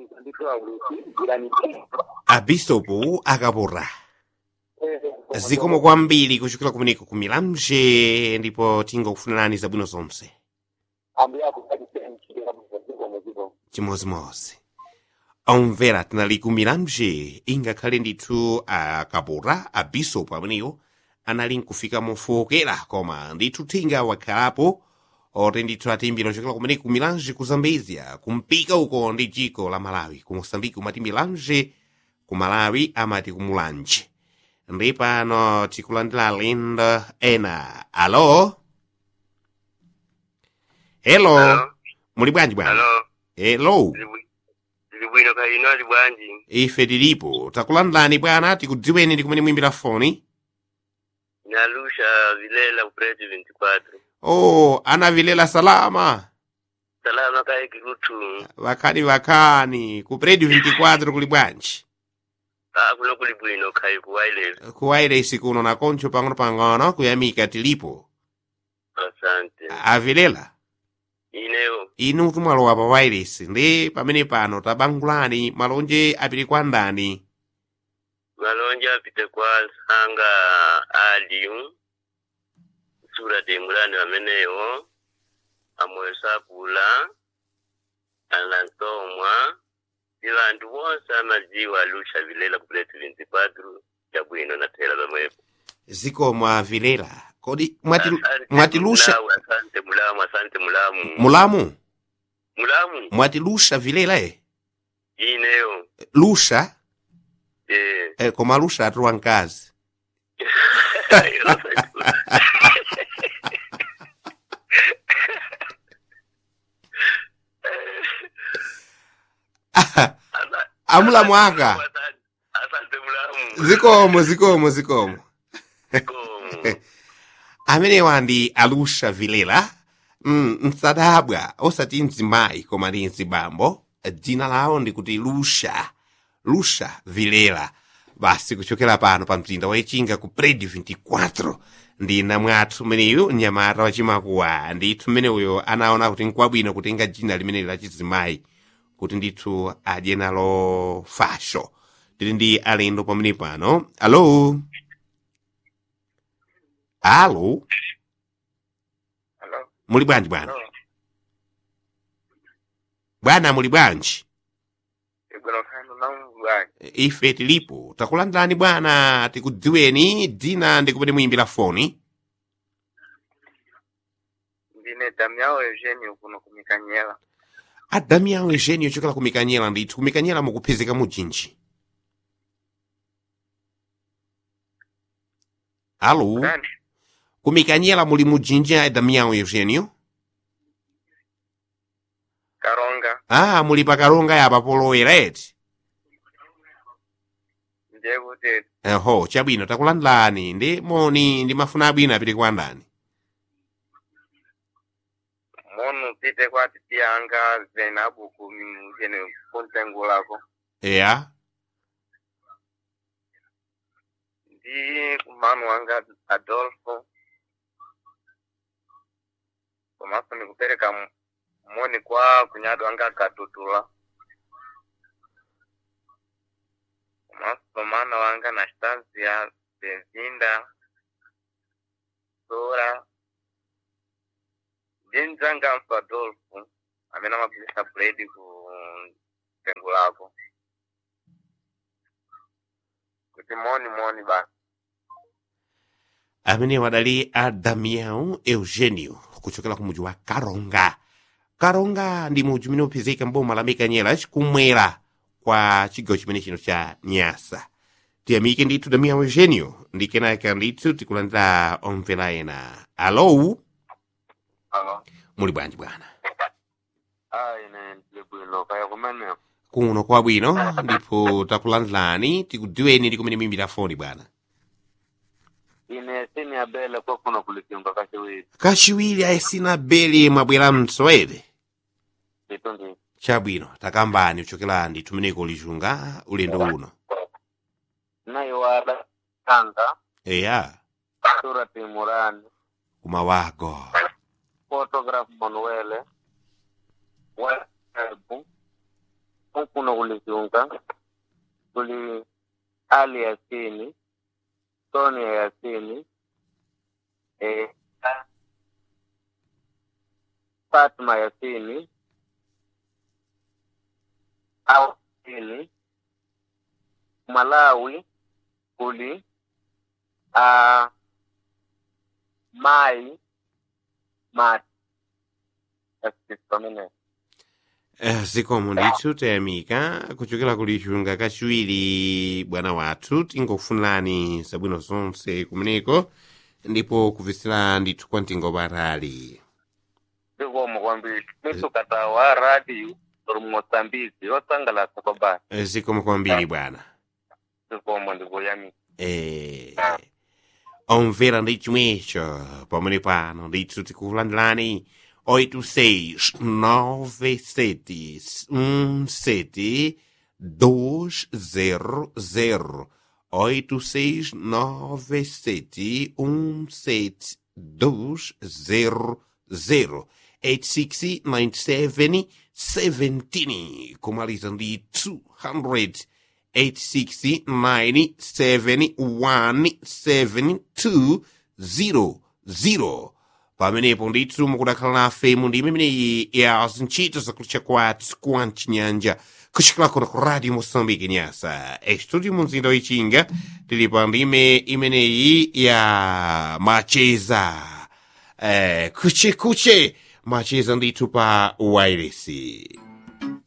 ndithu aulusi jirani abisopo akapora zikomo kwambiri kuchokera kumeneko ku milamje ndipo tingokufunirani zabwino zonse ambuye akudalisenichitira muzazikomo zikomo chimozimozi omvera tinali ku milamje ingakhale ndithu akapora abisopo ameneyo anali nkufika mofowokera koma ndithu thinga wakhalapo oti ndithu atimbira ochokera kumeneko ku milamje ku zambezia kumpika uko ndi dziko la malawi ku mosambiki umati milamje ku malawi amati ku mulanje ndi pano tikulandira alendo ena alo hello Hello? muli bwanji bwana Hello, hello ndili bwino kaya inu ali bwanji ife tilipo takulandirani bwana tikudziweni ndi kumene muimbira foni nalusha vilela kupreti 24 oh anavilela salama salama kaye kikutu vakhani vakhani ku predi 24 kuli bwanji ah kuno kuli bwino khayi ku wireless ku wireless kuno na koncho pang'ono-pang'ono kuyamika tilipo asante avilela ineyo inu tumwalowa pa wireless ndi pamene pano tabangulani malonje apite kwa ndani malonje apite kwa sanga aliyu sura demulani amenewo amoyo sapula anasomwa ndi vanthu vonse amadziwa alusha vilela kupreti 24 chabwino nathera pamwepo zikomo avilela kodi mwati, Asante mwatilusha Mulamu, asante mulamu asante mulamu mulamu mulamu mwatilusha vilela e ineyo lusha eh eh, koma lusha atuwa mkazi amulamu aka asante mulamu zikomo zikomo zikomo Zikomo. amenewa ndi alusha vilela mm, msadabwa osati mzimayi koma ndi mzibambo dzina lawo ndikuti lusha lusha vilela basi kuchokera pano pa mzinda wa ichinga ku predi 24 ndi namwathu meneyu mnyamata wachimakuwa ndithu mmeneuyo anaona kuti nkwabwino kutenga dzina limene la chizimayi kuti ndithu adye nalo fasho tili ndi alendo pamene pano alo alo Hello? muli bwanji bwana Hello? bwana muli bwanji Ibwino kanu namu bwanji ife tilipo takulandirani bwana tikudziweni dzina ndi kumene muyimbira foni ndine damyawo eugene kuno kumikanyela adamiyawo ejeni ochokera ku mikanyela ndithu ku mikanyela mukupezeka mujinji alo Ndani? ku mikanyela muli mujinji a adamiyawo eugenio karonga ah muli pakaronga yapa polowera eti ndiye kuti eho chabwino takulandirani ndi moni ndi mafuna abwino apite kwa ndani monu pite kwa titi anga zenabu kumjene kuntengulako eya ndi kumanu wanga adolfo komanso ndikupereka m- moni kwa kunyado wanga katutula komanso mana wanga na stansia bezinda sora ndi mdzanganso adolfo amene amagulisa buledi ku tengo lako kuti moni moni basi amene wadali a damião eugenio kuchokera ku muji wa karonga karonga ndi muji umene upezeka mboma la mikanyela kumwera kwa chigawo chimene chino cha nyasa tiyamike ndithu damião eugenio ndi kenaka ndithu tikulandira omvera ena alo alo muli bwanji bwana ine ndili bwino kaya kumeneko kuno kwabwino ndipo takulandirani tikudziweni ndi kumene muyimbira foni bwana ine sini abele kwa kuno kulikinga kachiwiri kachiwiri ayesina beli mwabwera msowere ndito ndi chabwino takambani kuchokera ndithu meneko lichunga ulendo uno nayo wada kanga eya surati murani kumawago photograph manuele webu kuno kulizunga kuli ali yasini sonia yasini eh, fatma yasini au yasini malawi kuli uh, mai mati asisomene Eh, zikomo ndithu tayamika kuchokera kuli chunga kachiwiri bwana wathu tingofunirani zabwino zonse kumeneko ndipo kuvisira ndithu kwa mtingo patali zikomo kwambiri misukatawa radio uri mmoçambique yosangalasa kwabasi Eh, zikomo kwambiri bwana zikomo ndikuyamika Eh, omvera ndi chimwecho pamene pano ndithu tikulandirani 8697 200 8697 200 8697 17 kumaliza ndi 200 869717200 pamenepo ndithu mukudakhala nafe mu ndime imeneyi ya zintchito zakutcha kwathu kwa mchinyanja kuchokera kuno ku radio moçambique nyasa estudio mu mzinda wichinga tili pa ndime imeneyi ya macheza eh, kuche kuche macheza ndithu pa wairesi